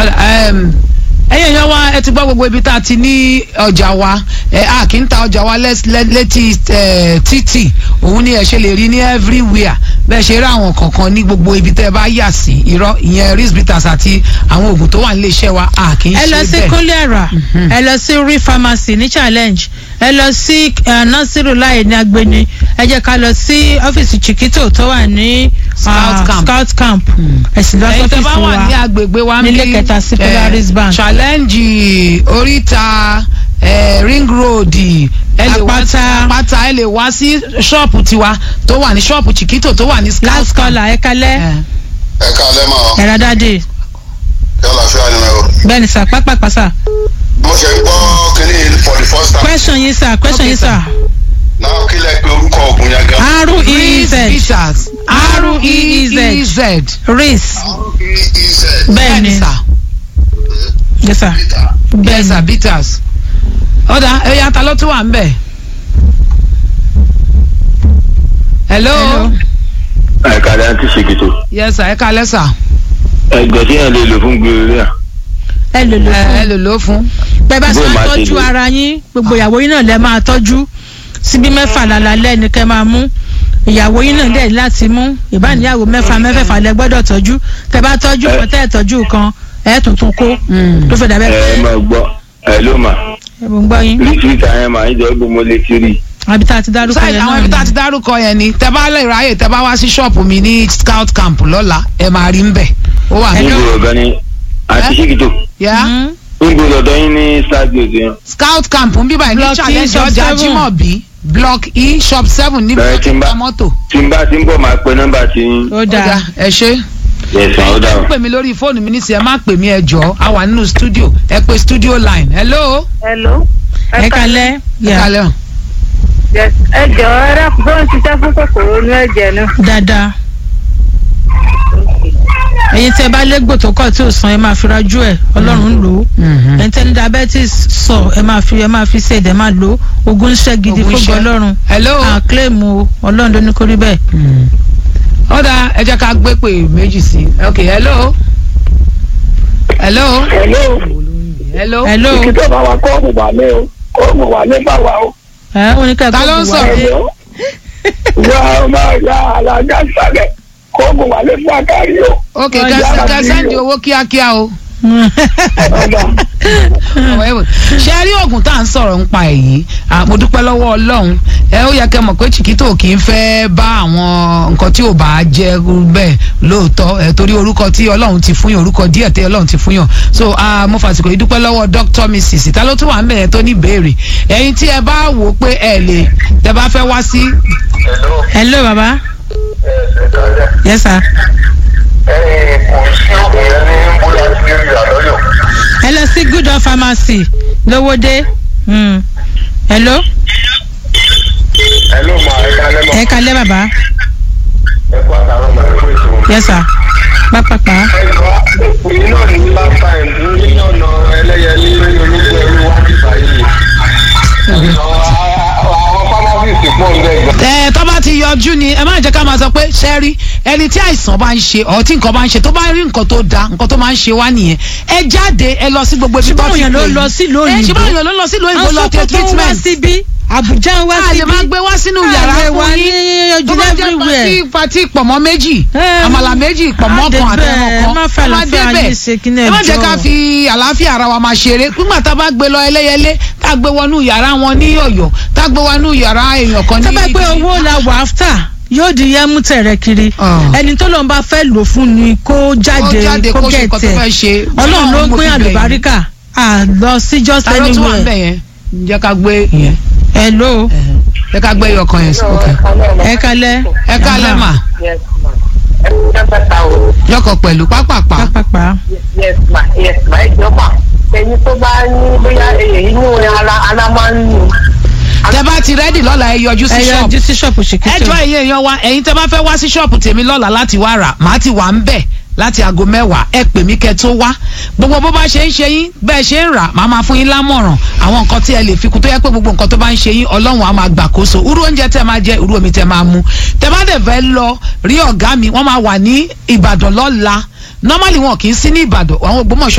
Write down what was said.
ẹ̀yin èèyàn wa ẹ ti gbọ́ gbogbo ibi tá a ti ní ọjà wa ẹ a kì í ta ọjà wa lẹ́s- lẹ́- létí ẹ, títì òun ni ẹ ṣe lè rí ní everywhere bẹ́ẹ̀ ṣe rí àwọn kankan ní gbogbo ibi tẹ́ ẹ bá yà sí irọ́ ìyẹn risbitas àti àwọn oògùn tó wà nílé iṣẹ́ wa a kì í ẹ lọ ṣe sí bẹ́ẹ̀. kólẹ́rà ẹ lọ sí rí pharmacy ní challenge ẹ lọ sí eh, nasiru láì ní agbeni ẹ jẹ́ ká lọ sí ọ́fíìsì chiquito tó wà ní Scout ah, camp. scout camp ẹ̀sìn lọ ẹ̀yin tẹ́ bá sọ́fíìsì wà ní wa agbègbè wa nílé níbí, kẹta sí eh, Polaris Bank. challenge oríta eh, ring road ẹ lè wá sí Àpáta. àpáta ẹ lè wá sí ṣọ́ọ̀pù tiwa tó wà ní ṣọ́ọ̀pù chiquito tó wà ní scout last camp. caller ẹ kalẹ́ Eh. ẹ káalẹ́ mọ́ ẹ̀rọ dáadé yálà fíà ni o. bẹ́ẹ̀ ni sà pápápá sà mo ṣe ń gbọ́ kínní for the first time. question yín sà question Okay, yín sà náà kí lẹ pé orúkọ ògùn yẹn gan. r-e-e-z Peters R-E-E-Z. R-E-E-Z race r-e-e-z. bẹ́ẹ̀ ni sà yes sà bẹ́ẹ̀ bẹ́ẹ̀ sà ni Peters ọ̀dà ẹ̀yà ta ló tún wà ń bẹ̀. hello. Hello. àìkàlẹ̀ àti ṣèkìtò yes sà ẹ kalẹ́ sà ẹgbẹ́ tí yẹn lè lò fún gbèrè ẹ lò lò ẹ ẹ fún lò ló fún. bẹ́ẹ̀ bá ṣe Bó ń máa ṣe tọ́jú lò. ara yín gbogbo ìyàwó yín náà lẹ máa tọ́jú síbí mẹ́fà lálálẹ́ ni kẹ́ máa mú ìyàwó yín náà dẹ̀ láti mú ìbáníyàwó mẹ́fà mẹ́fẹ̀fà lẹ gbọ́dọ̀ tọ́jú tẹ́ bá tọ́jú Ẹ- kan tẹ́ ẹ̀ tọ́jú kan ẹ̀ tuntun kó ló fẹ́ dàbẹ́ pé ẹ máa gbọ́ ẹ ló mà ẹ̀ mò ń gbọ́ yín ríṣiríṣi àyẹn mà ń jẹ́ gbogbo lè ti rí àbí tá a ti dárúkọ sáyẹn yẹn àwọn náà ibi tá a ti ni. dárúkọ yẹn ni tẹ bá lè ráyè tẹ bá wá sí ṣọ́ọ̀pù mi ní scout camp lọ́la ẹ máa rí ń bẹ̀ ó wà ní. níbo ọ̀gá ni àti Ẹ? ṣèkìtò Yeah? Mhm. níbo lọ́dọ̀ yín ní stadium yẹn scout camp ń bíbá ní Block E, challenge shop ọjà seven. Jimobi block e shop seven níbi Bẹ̀rẹ̀ tó tí ti ń bá- ta mọ́tò. tí n bá ti ń bọ̀ máa pe nọ́mbà tí yín ó ó dáa dáa ẹ ṣe. yẹ̀sán ó dà ẹ o. pè mí lórí fóònù mi nísìnyí ẹ má pè mí ẹ jọ a wà nínú studio ẹ pè studio line hello. Hello. ẹ kalẹ́ ẹ yà kalẹ́ o. Yes. ẹ jọ̀ọ́ ẹ dákun bó ń ṣiṣẹ́ fún kòkòrò inú ẹ̀jẹ̀ náà. dáadáa ẹ̀yin tẹ́ bá légbò tó kọ̀ tí ò san ẹ máa fi rajú ẹ̀ ọlọ́run ń lò ó Mhm. ẹni tẹ́ni diabetes sọ ẹ máa fi ẹ máa fi ṣe ẹ̀dẹ̀ máa lò ó ogun iṣẹ́ gidi Ogun fún iṣẹ́. ọlọ́run hello. à claim o ọlọ́run ló ní kó rí bẹ́ẹ̀. ó dáa ẹ jẹ́ ká gbé pè méjì sí i ok hello. hello. Hello. hello. hello Ìkìtọ̀ bá wa kọ́ọ̀mù wà lé o. Kọ́ọ̀mù wà lé bá wa o. ẹ ó ní ká Ta ló ń gbogbo sọ̀rọ̀? wa dé. Hello. Wà á máa ya àlàjá sálẹ̀. Kọ́ọ̀mù wà lé fún àkárí o. ok Ọjà kẹsàn àti kẹsàn di iyọ̀. owó kíákíá o. Ọ̀dà. ṣe rí oògùn tá à ń sọ̀rọ̀ ń pa èyí Ah, mo dúpẹ́ lọ́wọ́ ọlọ́run ẹ ó yẹ kẹ́ mọ̀ pé chiquito kì í fẹ́ bá àwọn nǹkan tí ò bá jẹ́ bẹ́ẹ̀ lóòótọ́ ẹ torí orúkọ tí ọlọ́run ti fún yàn orúkọ díẹ̀ tí ọlọ́run ti fún yàn so ah, mo fàsìkò yìí dúpẹ́ lọ́wọ́ dr mrs ta ló tún wà ń bẹ̀rẹ̀ tó ní ìbéèrè ẹ̀yin tí ẹ bá wò ó pé ẹ lè tẹ bá fẹ́ wá sí hello hello baba ẹ káalẹ́. yes sir ẹ kò sí ògùn yẹn ní bóyá tí ó yà lọ́yọ̀. ẹ lọ sí good of pharmacy lówódé Mm. hello hello ma ẹ káalẹ́ mọ́. ẹ kalẹ́ baba ẹ kó àtàwọn ọmọ ẹ kó èso. yes sir pápápá ẹ̀ka èyí náà ní last time ní ọ̀nà ẹlẹ́yẹlé ológun ẹrú wá ti báyìí. àwọn pharmacist pọ̀ ń bẹ̀ gan. ẹ tó bá ti yọjú ni ẹ má jẹ́ ká máa sọ pé ṣẹ́rí ẹni tí àìsàn bá ń ṣe ọ̀ tí nǹkan bá ń ṣe tó bá rí nǹkan tó da nǹkan tó máa ń ṣe wá nìyẹn ẹ jáde ẹ lọ sí gbogbo ibi tó ṣùgbọ́n ti òyìn ló pè lọ yín. sílùú ẹ òyìnbó ṣùgbọ́n òyìn ló lọ sílùú òyìnbó lọ tẹ Àwọn Sókótó ń wá treatment síbí Àbújá ń wá a lè síbí máa gbé wá sínú yàrá a lè wá fún ní yín tó ojú bá jẹ́ everywhere. pati pati pọ̀mọ́ méjì Ẹ, àmàlà méjì pọ̀mọ́ á kan débẹ̀, àtẹ̀wọ̀n kan má fẹ́ Ẹ má àlàáfíà débẹ̀. yín ṣe kí ní ẹ má jẹ́ ẹjọ́. ká fi àlàáfíà ara wa máa ṣeré nígbà tá a bá gbé lọ ẹlẹ́yẹlé tá a gbé wọnú yàrá wọn ní ọ̀yọ́ tá a gbé wọnú yàrá èèyàn kan ní tó bá pé owó la wà áfítà yóò di yẹmú tẹ̀rẹ̀ kiri Ah. ẹni tó lọ́n bá fẹ́ lò fún ni kó jáde jáde kó kó ṣe nǹkan tó gẹ̀tẹ̀ fẹ́ ṣe. ọlọ́run ló mo gbé fi bẹ̀ yín. àlùbáríkà à lọ sí just ta ló tún wà ń anywhere bẹ̀ yẹn jẹ́ ká gbé yẹn hello jẹ́ ká gbé ẹyọ kan yẹn sí òkè. ẹ kalẹ́ ẹ ká lẹ́mà Yes ma. ẹ kú dábàtà o. yọkọ̀ pẹ̀lú pápápá. pápápá Yes ma. Yes ma. ẹ jọ ma. ẹni tó bá ní bóyá èyí inú ara ara máa ń nù. tẹ bá ti rẹ́dì lọ́la ẹ yọjú sí ẹ ṣọ́ọ̀bù. yọjú sí ṣọ́ọ̀pù ẹ ṣèkìtì jọ ẹ̀yin èèyàn wa ẹ̀yin tẹ bá fẹ́ wá sí ṣọ́ọ̀bù tèmi lọ́la láti wá rà màá ti wà ń bẹ̀ láti aago mẹ́wàá ẹ pè mí kẹ́ tó wá gbogbo bó bá ṣe ń ṣe yín bẹ́ẹ̀ ṣe ń rà màá máa fún yín lámọ̀ràn àwọn nǹkan tí ẹ lè fi kún tó yẹ pé gbogbo nǹkan tó bá ń ṣe yín ọlọ́run á máa gbàkóso irú oúnjẹ tẹ máa jẹ irú omi tẹ máa mu tẹ bá dẹ̀ fẹ́ lọ rí ọ̀gá mi wọ́n máa wà ní ìbàdàn lọ́la normally wọn kì í sí ní ìbàdàn àwọn ògbómọ̀ṣọ́